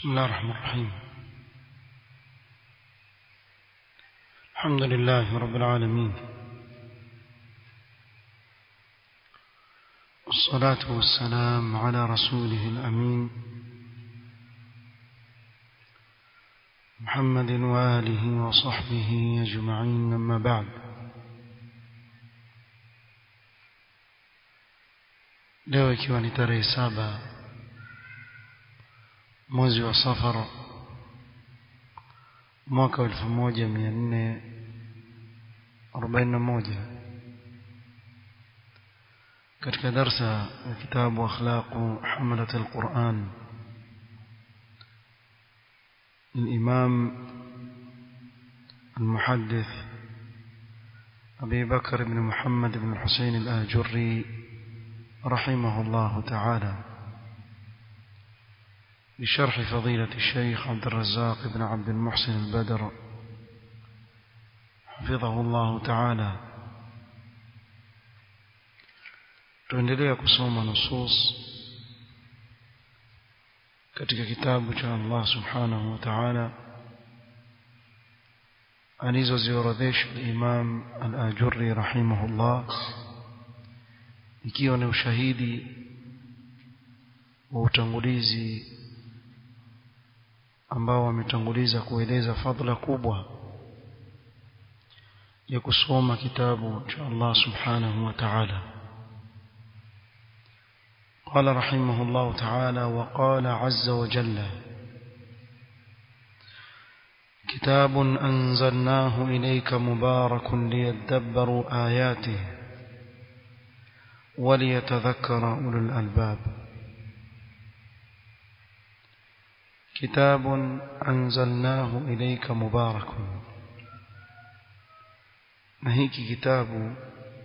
بسم الله الرحمن الرحيم الحمد لله رب العالمين والصلاة والسلام على رسوله الأمين محمد وآله وصحبه أجمعين أما بعد leo ikiwa ni tarehe saba mwezi wa safara mwaka wa elfu moja mia nne arobaini na moja katika darsa ya kitabu akhlaqu hamalat alquran الإمام المحدث أبي بكر بن محمد بن الحسين الآجري رحمه الله تعالى بشرح فضيلة الشيخ عبد الرزاق بن عبد المحسن البدر حفظه الله تعالى tuendelea kusoma nusus katika kitabu cha Allah subhanahu wa ta'ala alizoziorodhesha Imam Al-Ajurri rahimahullah ikiwa ni ushahidi wa utangulizi ambao wametanguliza kueleza fadhila kubwa ya kusoma kitabu cha Allah subhanahu wa ta'ala قال رحمه الله تعالى وقال عز وجل كتاب أنزلناه إليك مبارك ليدبروا آياته وليتذكر أولو الألباب كتاب أنزلناه إليك مبارك نهيك كتاب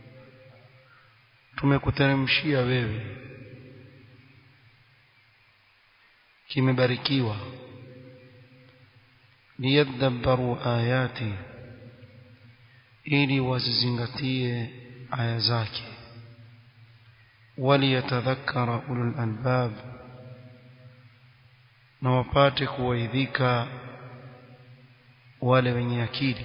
tumekuteremshia wewe kimebarikiwa liyadabbaru ayati ili wazizingatie aya zake waliyatadhakkara ulul albab na wapate kuwaidhika wale wenye akili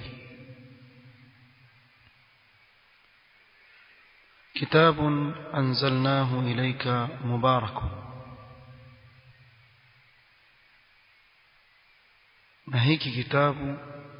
كتاب أنزلناه إليك مبارك na hiki kitabu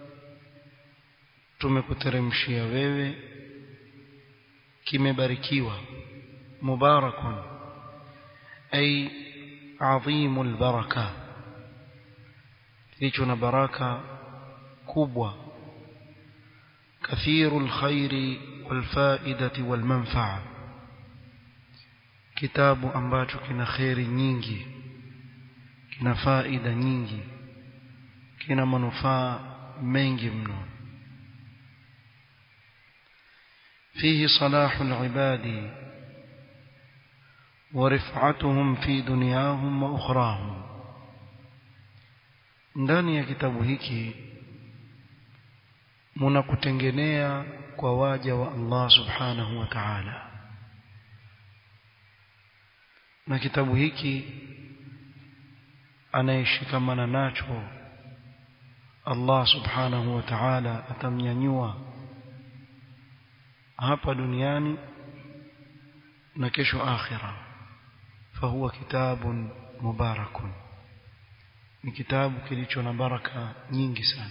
tumekuteremshia wewe kimebarikiwa mubarakun ay adhimul baraka kilicho na baraka kubwa kathirul khairi wal faidati wal manfaa kitabu ambacho kina khairi nyingi kina faida nyingi kina manufaa mengi mno فيه صلاح العباد ورفعتهم في دنياهم واخراهم ndani ya kitabu hiki mnakutengenea kwa waja wa Allah subhanahu wa ta'ala na kitabu hiki anayeshikamana nacho Allah subhanahu wa ta'ala atamnyanyua hapa duniani na kesho akhira fahuwa kitabun mubarakun ni kitabu kilicho na baraka nyingi sana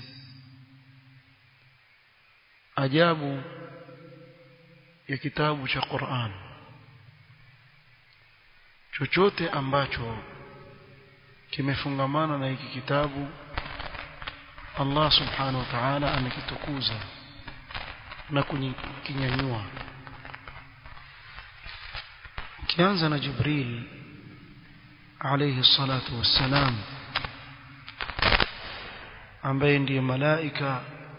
ajabu ya kitabu cha Qur'an chochote ambacho kimefungamana na hiki kitabu Allah subhanahu wa ta'ala amekitukuza na kukinyanyua kianza na Jibril alayhi salatu wassalam ambaye ndiye malaika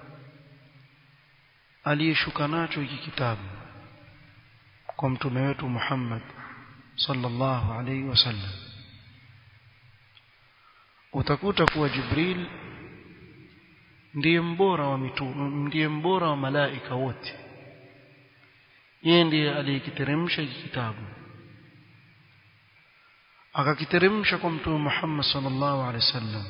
aliyeshuka nacho hiki kitabu kwa mtume wetu Muhammad sallallahu alayhi wasallam utakuta kuwa Jibril ndiye mbora wa mitume ndiye mbora wa malaika wote yeye ndiye aliyekiteremsha hiki kitabu akakiteremsha kwa mtume Muhammad sallallahu alaihi wasallam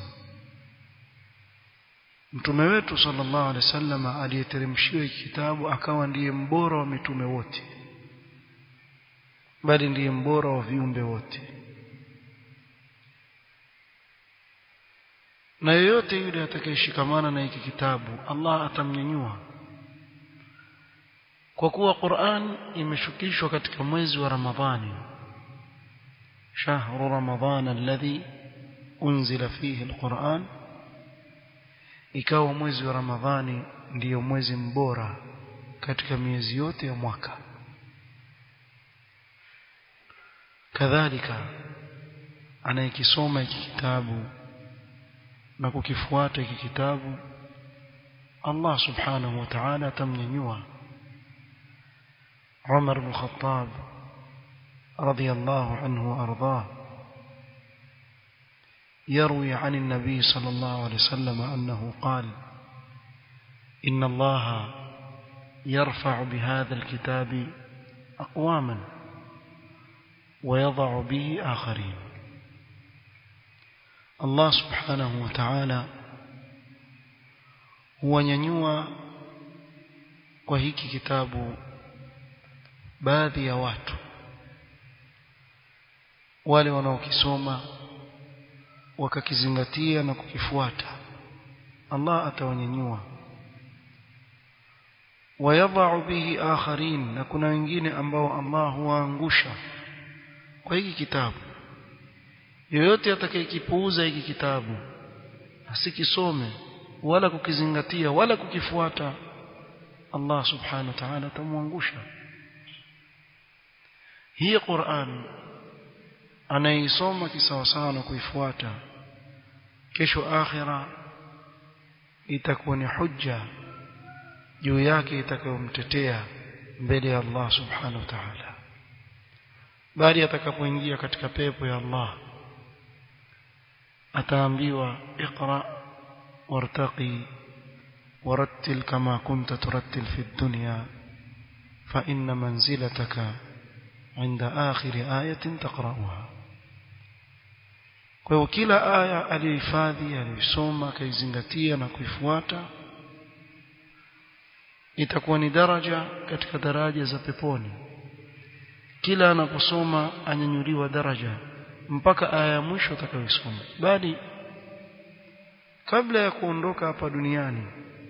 mtume wetu sallallahu alaihi wasallam aliyeteremshiwa hiki kitabu akawa ndiye mbora wa mitume wote bali ndiye mbora wa viumbe wote na yeyote yule atakayeshikamana na hiki kitabu Allah atamnyanyua kwa kuwa Qur'an imeshukishwa katika mwezi wa Ramadhani shahru ramadhana alladhi unzila fihi alquran ikawa mwezi wa Ramadhani ndiyo mwezi mbora katika miezi yote ya mwaka kadhalika anayekisoma hiki kitabu na kukifuata hiki kitabu Allah subhanahu wa ta'ala atamnyanyua Umar bin Khattab radiyallahu anhu ardah يروي عن النبي صلى الله عليه وسلم أنه قال إن الله يرفع بهذا الكتاب أقواما ويضع به آخرين Allah subhanahu wa ta'ala huwanyanyua kwa hiki kitabu baadhi ya watu wale wanaokisoma wakakizingatia na kukifuata Allah atawanyanyua wayadha'u bihi akharin na kuna wengine ambao Allah huwaangusha kwa hiki kitabu yoyote atakayekipuuza hiki kitabu asikisome wala kukizingatia wala kukifuata Allah subhanahu wa ta'ala atamwangusha hii Qur'an anaisoma kisawasawa na kuifuata kesho akhira itakuwa ni hujja juu yake itakayomtetea mbele ya Allah subhanahu wa ta'ala bali atakapoingia katika pepo ya Allah ataambiwa iqra wartaqi warattil kama kunta turattil fi dunya fa inna manzilataka inda akhir ayatin taqra'uha kwa hiyo kila aya aliyohifadhi aliyosoma akaizingatia na kuifuata itakuwa ni daraja katika daraja za peponi kila anaposoma anyanyuliwa daraja mpaka aya ya mwisho atakayosoma bali kabla ya kuondoka hapa duniani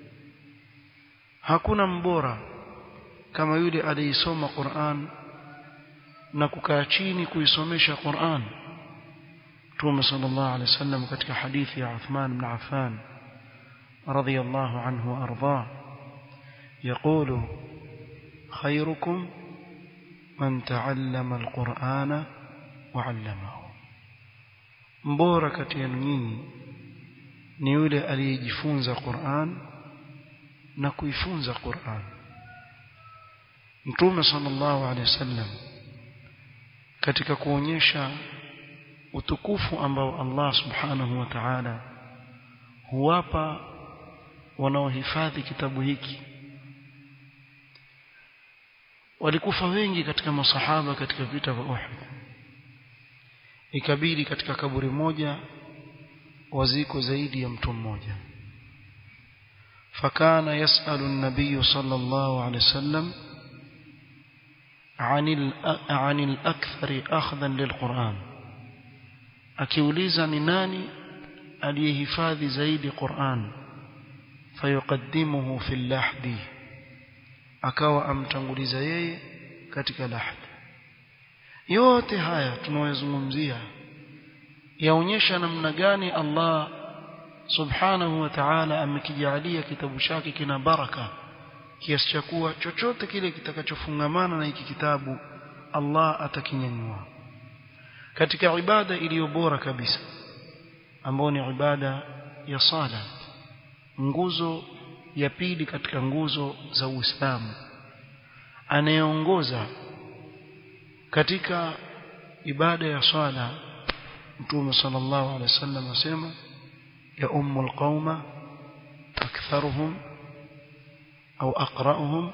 hakuna mbora kama yule aliisoma Qur'an na kukaa chini kuisomesha Qur'an Mtume sallallahu alaihi wasallam katika hadithi ya Uthman ibn Affan radiyallahu anhu arda يقول خيركم من تعلم القرآن وعلمه mbora kati yenu nyinyi ni yule aliyejifunza Qur'an na kuifunza Qur'an Mtume sallallahu alaihi wasallam katika kuonyesha utukufu ambao Allah subhanahu wa ta'ala huwapa wanaohifadhi kitabu hiki walikufa wengi katika masahaba katika vita vya Uhud ikabidi katika kaburi moja waziko zaidi ya mtu mmoja fakana yasalu an-nabiy sallallahu alayhi wasallam عن عن الأكثر أخذا للقرآن akiuliza ni nani aliyehifadhi zaidi Qur'an fayuqaddimuhu fil lahdi akawa amtanguliza yeye katika lahd yote haya tunayozungumzia yaonyesha namna gani Allah subhanahu wa ta'ala amekijalia kitabu chake kina baraka kiasi cha kuwa chochote kile kitakachofungamana na hiki kitabu Allah atakinyanyua katika ibada iliyo bora kabisa ambayo ni ibada ya sala nguzo ya pili katika nguzo za Uislamu anayeongoza katika ibada ya swala Mtume sallallahu alaihi wasallam asema ya ummul qauma aktharuhum au aqra'uhum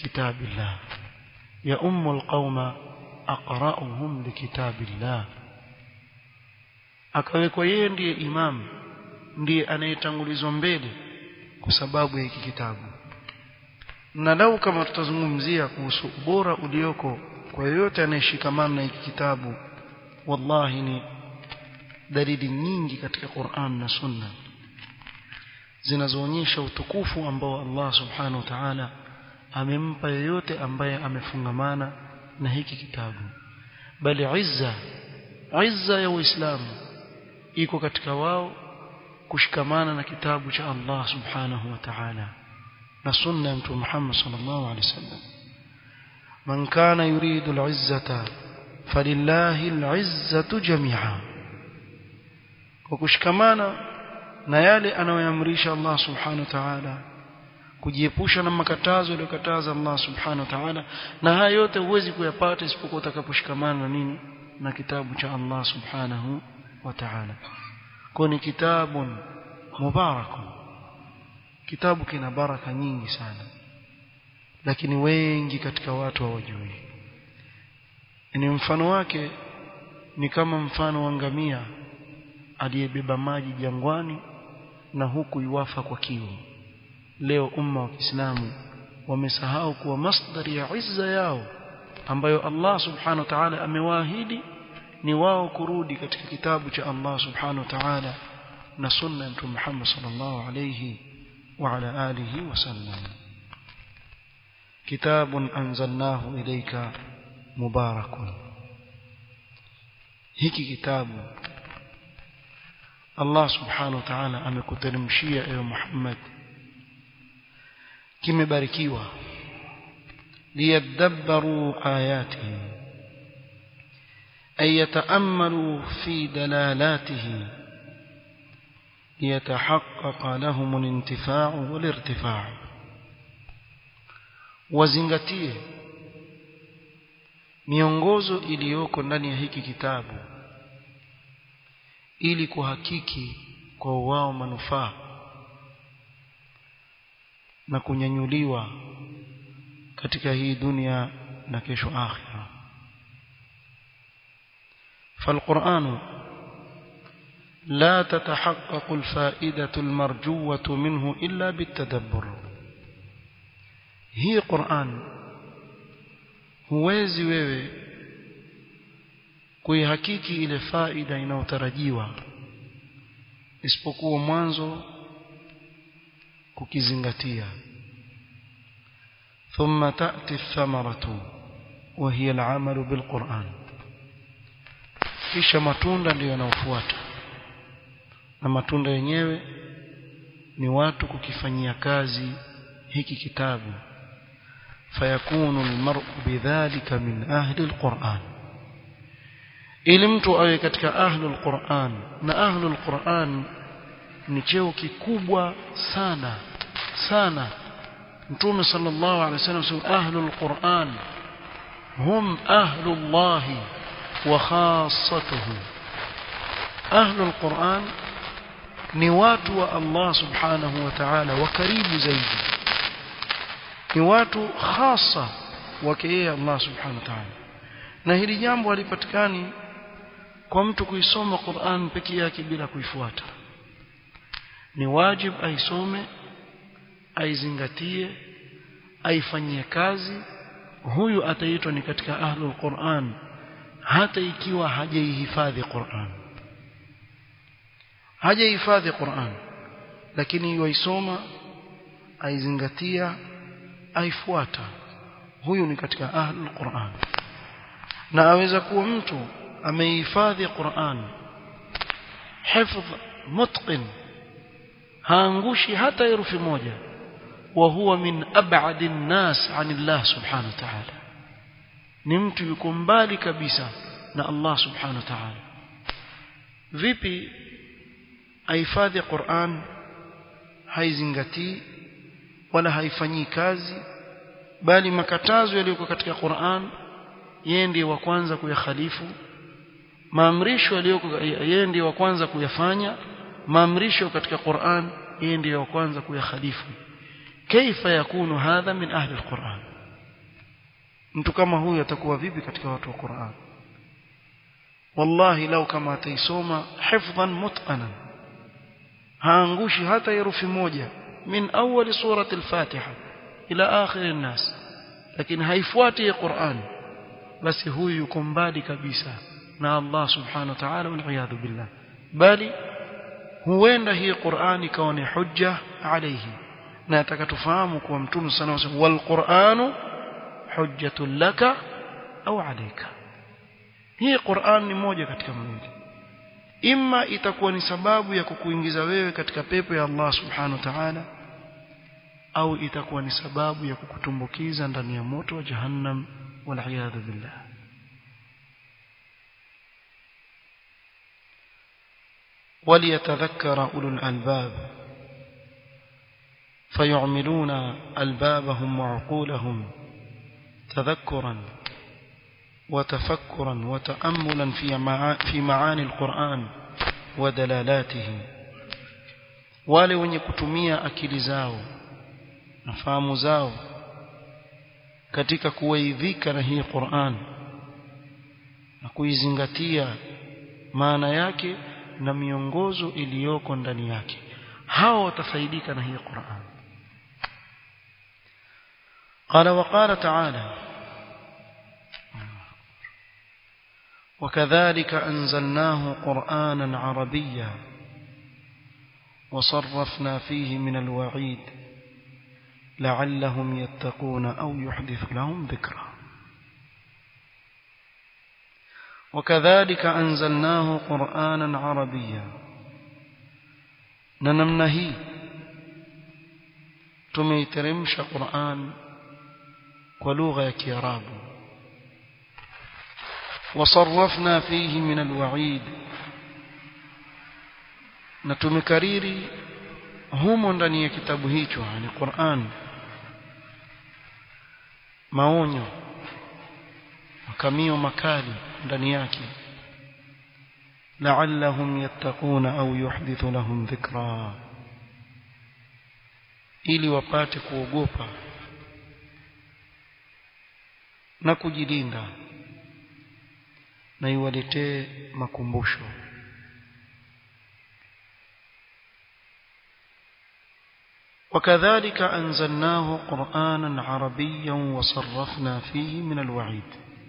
likitabillah ya ummul qauma aqra'uhum likitabillah akawekwa yeye ndiye imam ndiye anayetangulizwa mbele kwa sababu ya hiki kitabu na lau kama tutazungumzia kuhusu ubora ulioko kwa yoyote anayeshikamana na hiki kitabu wallahi ni dalili nyingi katika Qur'an na Sunna zinazoonyesha utukufu ambao Allah subhanahu wa ta'ala amempa yeyote ambaye amefungamana na hiki kitabu bali izza izza ya Uislamu iko katika wao kushikamana na kitabu cha Allah subhanahu wa ta'ala na sunna ya Mtume Muhammad sallallahu alaihi wasallam man kana yuridu al-izzata falillahi al-izzatu jami'a kwa kushikamana na yale anayoamrisha Allah subhanahu wa ta'ala kujiepusha na makatazo aliyokataza Allah subhanahu wa ta'ala na haya yote huwezi kuyapata isipokuwa utakaposhikamana na nini na kitabu cha Allah subhanahu wa ta'ala kwa ni kitabun mubarakun kitabu kina baraka nyingi sana lakini wengi katika watu hawajui ni mfano wake ni kama mfano wa ngamia aliyebeba maji jangwani na huku iwafa kwa kiu leo umma wa Kiislamu wamesahau kuwa masdari ya izza yao ambayo Allah subhanahu wa ta'ala amewaahidi ni wao kurudi katika kitabu cha Allah subhanahu wa ta'ala na sunna ya Mtume Muhammad sallallahu alayhi wa ala alihi wasallam kitabun anzalnahu ilayka mubarakun hiki kitabu Allah subhanahu wa ta'ala amekuteremshia ewe Muhammad kimebarikiwa liyadabbaru ayatihi ay yataammalu fi dalalatihi liyatahaqqaqa lahum al-intifa'u wal-irtifa'u wazingatie miongozo iliyoko ndani ya hiki kitabu ili kuhakiki kwa wao manufaa na kunyanyuliwa katika hii dunia na kesho akhira فالقرآن لا تتحقق الفائدة المرجوة منه إلا بالتدبر هي قرآن huwezi wewe kuihakiki ile faida inayotarajiwa isipokuwa mwanzo kukizingatia ثم تأتي الثمرة وهي العمل بالقرآن kisha matunda ndiyo yanayofuata na matunda yenyewe ni watu kukifanyia kazi hiki kitabu fayakunu almar'u bidhalika min ahli alquran ili mtu awe katika ahli alquran na ahli alquran ni cheo kikubwa sana sana mtume sallallahu alaihi wasallam sema ahli alquran hum ahli allah wa khassatuhu ahli alquran ni watu wa Allah subhanahu wa ta'ala wa karibu zaidi ni watu hasa wake yeye Allah subhanahu wa ta'ala na hili jambo halipatikani kwa mtu kuisoma Qur'an peke yake bila kuifuata ni wajib aisome aizingatie aifanyie kazi huyu ataitwa ni katika ahlul Qur'an hata ikiwa hajaihifadhi Qur'an hajaihifadhi Qur'an lakini yuisoma aizingatia aifuata huyu ni katika ahlul Qur'an na aweza kuwa mtu amehifadhi Qur'an hifdh mutqin haangushi hata herufi moja wa huwa min ab'adi an-nas 'an Allah subhanahu wa ta'ala ni mtu yuko mbali kabisa na Allah subhanahu wa ta'ala vipi ahifadhi Qur'an haizingatii wala haifanyii kazi bali makatazo yaliyoko katika Qur'an yeye ndiye wa kwanza kuyakhalifu maamrisho yaliyoko yeye ndiye wa kwanza kuyafanya maamrisho katika Qur'an yeye ndiye wa kwanza kuyakhalifu kaifa yakunu hadha min ahli alquran mtu kama huyu atakuwa vipi katika watu wa Qur'an wallahi lau kama ataisoma hifdhan mutqanan haangushi hata herufi moja min awali surati al-Fatiha ila akhir an-nas lakini haifuati Qur'an basi huyu yuko mbali kabisa na Allah subhanahu wa ta'ala wal billah bali huenda hii Qur'an ikawa ni hujja alayhi na atakatufahamu kuwa mtume sana wasema wal Qur'anu hujjatun laka au alayka hii Qur'an ni moja katika mawili imma itakuwa ni sababu ya kukuingiza wewe katika pepo ya Allah subhanahu wa ta'ala au itakuwa ni sababu ya kukutumbukiza ndani ya moto wa jahannam wal billah وليتذكر أولو الألباب فيعملون ألبابهم وعقولهم تذكرا وتفكرا وتأملا في معاني القرآن ودلالاته wale wenye kutumia akili zao na fahamu zao katika kuwaidhika na hii Qur'an na kuizingatia maana yake na miongozo iliyoko ndani yake hao watafaidika na hii Qur'an قال وقال تعالى وكذلك أنزلناه قرآنا عربيا وصرفنا فيه من الوعيد لعلهم يتقون أو يحدث لهم ذكرا وكذلك أنزلناه قرآنا عربيا ننمنه تميترمش قرآن ولغة كيراب وصرفنا فيه من الوعيد نتمكريري humo ndani ya kitabu hicho yani Qur'an maonyo makamio makali ndani yake la'allahum yattaquna au yuhdithu lahum dhikra ili wapate kuogopa na kujilinda na iwaletee makumbusho وكذلك أنزلناه قرآنا عربيا وصرفنا فيه من الوعيد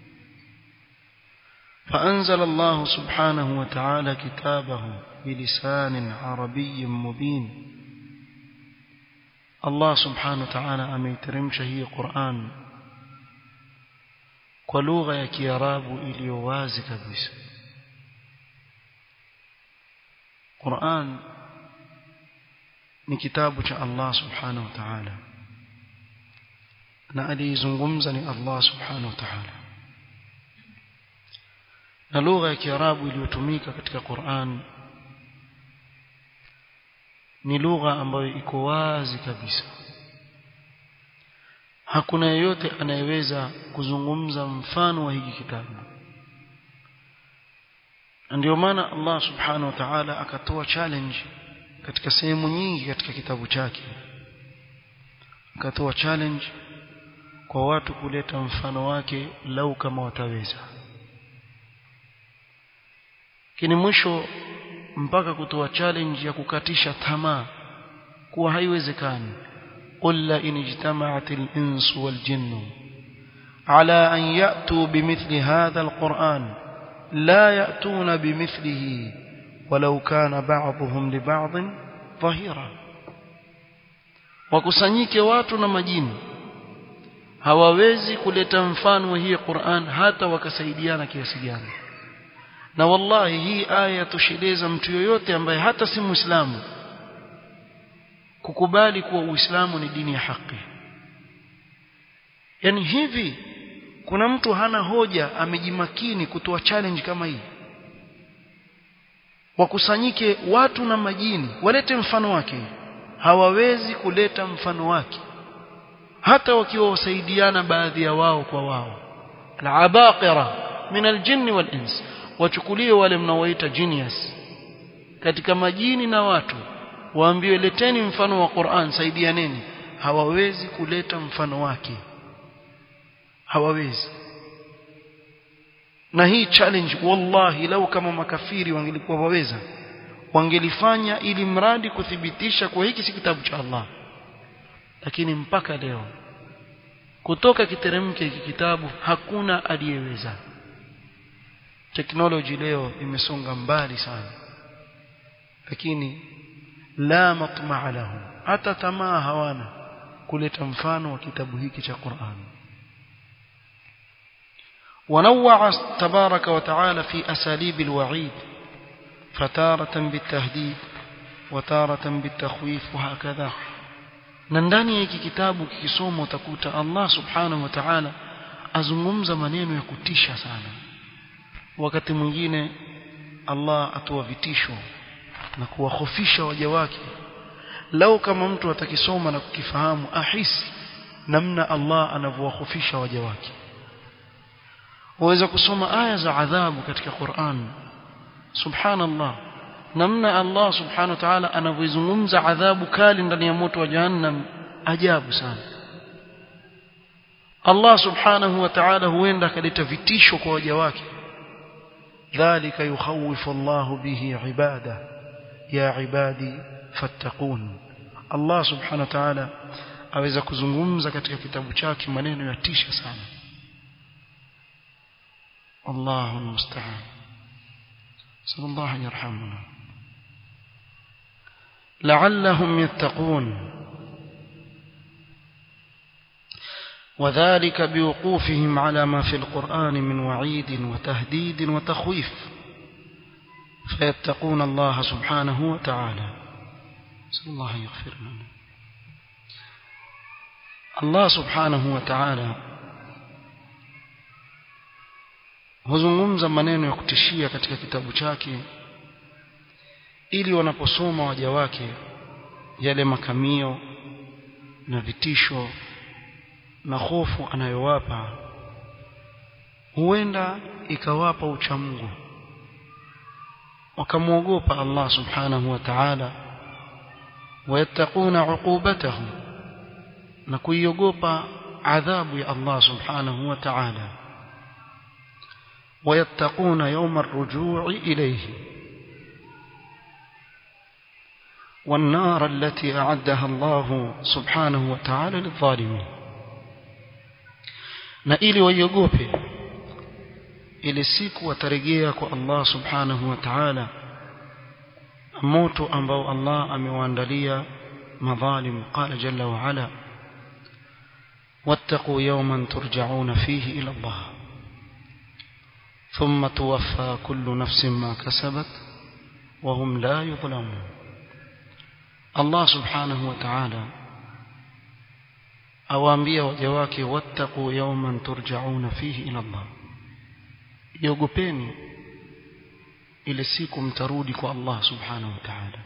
فأنزل الله سبحانه وتعالى كتابه بلسان عربي مبين الله سبحانه وتعالى أميترم شهي قرآن ولغة يكيراب إليوازي كبيس قرآن ni kitabu cha Allah subhanahu wa ta'ala na aliyezungumza ni Allah subhanahu wa ta'ala na lugha ya Kiarabu iliyotumika katika Qur'an ni lugha ambayo iko wazi kabisa hakuna yeyote anayeweza kuzungumza mfano wa hiki kitabu ndio maana Allah subhanahu wa ta'ala akatoa challenge katika sehemu nyingi katika kitabu chake akatoa challenge kwa watu kuleta mfano wake lau kama wataweza kini mwisho mpaka kutoa challenge ya kukatisha tamaa kuwa haiwezekani قل لئن اجتمعت الإنس والجن على أن يأتوا بمثل هذا القرآن لا يأتون بمثله ولو كان بعضهم لبعض ظهيرا wakusanyike watu na majini hawawezi kuleta mfano wa hii Qur'an hata wakasaidiana kiasi gani na wallahi hii aya tosheleza mtu yoyote ambaye hata si muislamu kukubali kuwa uislamu ni dini ya haki yani hivi kuna mtu hana hoja amejimakini kutoa challenge kama hii wakusanyike watu na majini walete mfano wake hawawezi kuleta mfano wake hata wakiwa wasaidiana baadhi ya wao kwa wao al-abaqira min al-jinn wal-ins wachukulie wale mnaoita genius katika majini na watu waambiwe leteni mfano wa Qur'an saidianeni hawawezi kuleta mfano wake hawawezi na hii challenge wallahi lau kama makafiri wangelikuwa waweza wangelifanya ili mradi kuthibitisha kwa hiki si kitabu cha Allah lakini mpaka leo kutoka kiteremke hiki kitabu hakuna aliyeweza teknoloji leo imesonga mbali sana lakini la matmaa lahu hata tamaa hawana kuleta mfano wa kitabu hiki cha Qur'an ونوع تبارك وتعالى في أساليب الوعيد فتارة بالتهديد وتارة بالتخويف وهكذا ننداني hiki kitabu kikisoma utakuta Allah subhanahu wa ta'ala azungumza maneno ya kutisha sana wakati mwingine Allah atoa vitisho na kuwahofisha waja wake lau kama mtu atakisoma na kukifahamu ahisi namna Allah anavyowahofisha waja wake waweza kusoma aya za adhabu katika Qur'an subhanallah namna Allah subhanahu wa ta'ala anavyozungumza adhabu kali ndani ya moto wa jahannam ajabu sana Allah subhanahu wa ta'ala huenda akaleta vitisho kwa waja wake dhalika yukhawifu Allah bihi ibada ya ibadi fattaqun Allah subhanahu wa ta'ala aweza kuzungumza katika kitabu chake maneno ya tisha sana الله المستعان صلى الله أن يرحمنا لعلهم يتقون وذلك بوقوفهم على ما في القرآن من وعيد وتهديد وتخويف فيتقون الله سبحانه وتعالى نسأل الله أن يغفر لنا الله سبحانه وتعالى huzungumza maneno ya kutishia katika kitabu chake ili wanaposoma waja wake yale makamio na vitisho na hofu anayowapa huenda ikawapa uchamungu wakamwogopa Allah subhanahu wa ta'ala wayattaquna uqubatahu na kuiogopa adhabu ya Allah subhanahu wa ta'ala ويتقون يوم الرجوع إليه والنار التي أعدها الله سبحانه وتعالى للظالمين na ili waiogope ile siku watarejea kwa Allah subhanahu wa ta'ala moto ambao Allah amewaandalia madhalim qala jalla wa ala wattaqu yawman turja'una fihi ila Allah ثم توفى كل نفس ما كسبت وهم لا يظلمون الله سبحانه وتعالى awaambia waja wake wattaqu yawman turja'una fihi ila Allah yogopeni ile siku mtarudi kwa Allah subhanahu wa ta'ala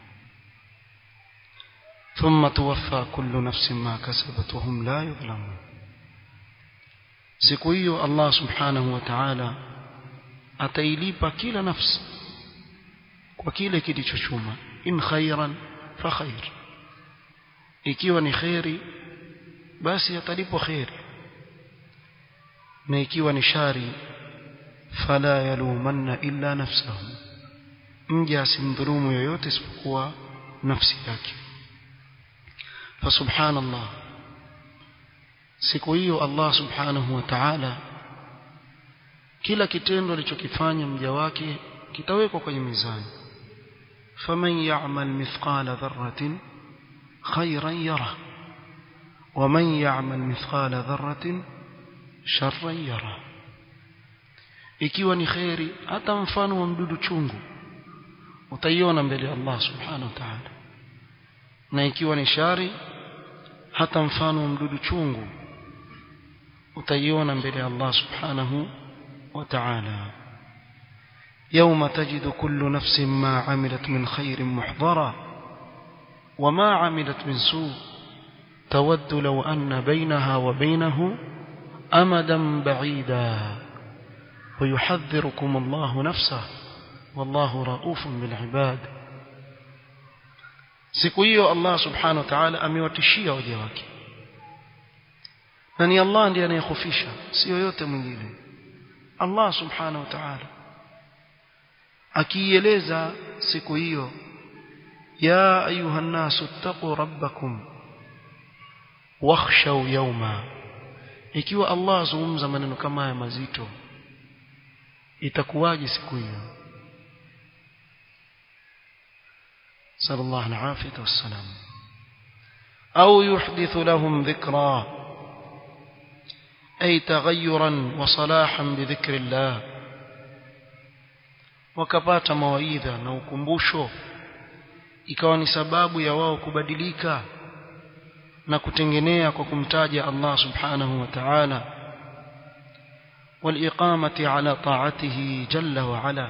thumma tuwaffa kullu nafsin ma kasabat wa hum la yudhlamun siku hiyo Allah subhanahu wa ta'ala atailipa kila nafsi kwa kile kilichochuma in khairan fa khair ikiwa ni khairi basi atalipwa khairi na ikiwa ni shari fala yalumanna illa nafsahu mja asimdhulumu yoyote isipokuwa nafsi yake fa subhanallah siku hiyo Allah subhanahu wa ta'ala kila kitendo alichokifanya mja wake kitawekwa kwenye mizani faman ya'mal mithqala dharratin khayran yara waman ya'mal mithqala dharratin sharran yara ikiwa ni khairi hata mfano wa mdudu chungu utaiona mbele ya Allah subhanahu wa ta'ala na ikiwa ni shari hata mfano wa mdudu chungu utaiona mbele ya Allah subhanahu وتعالى يوم تجد كل نفس ما عملت من خير محضرا وما عملت من سوء تود لو أن بينها وبينه أمدا بعيدا ويحذركم الله نفسه والله رؤوف بالعباد siku hiyo Allah subhanahu wa ta'ala amewatishia waja wake na ni Allah ndiye anayehofisha sio yote mwingine Allah subhanahu wa ta'ala akieleza siku hiyo ya ayuha nasu taqu rabbakum wakhshaw yawma ikiwa Allah azungumza maneno kama haya mazito itakuwaje siku hiyo sallallahu alaihi wasallam au yuhdithu lahum dhikra ay taghayyuran wa salahan bi dhikrillah wakapata mawaidha na ukumbusho ikawa ni sababu ya wao kubadilika na kutengenea kwa kumtaja Allah subhanahu wa ta'ala والإقامة على طاعته جل وعلا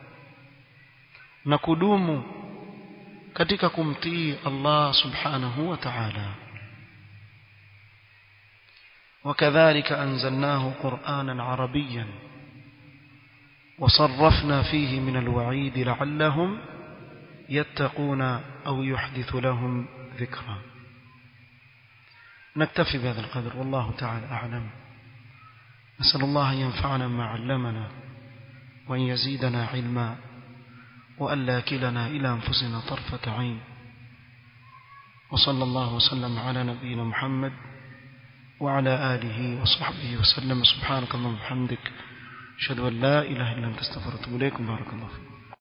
نكدوم katika kumtii Allah subhanahu wa ta'ala وكذلك أنزلناه قرآنا عربيا وصرفنا فيه من الوعيد لعلهم يتقون أو يحدث لهم ذكرا نكتفي بهذا القدر والله تعالى أعلم نسأل الله أن ينفعنا ما علمنا وأن يزيدنا علما وأن لا كلنا إلى أنفسنا طرفة عين وصلى الله وسلم على نبينا محمد وعلى آله وصحبه وسلم سبحانك اللهم وبحمدك أشهد أن لا إله إلا أنت استغفرك وأتوب إليك بارك الله فيك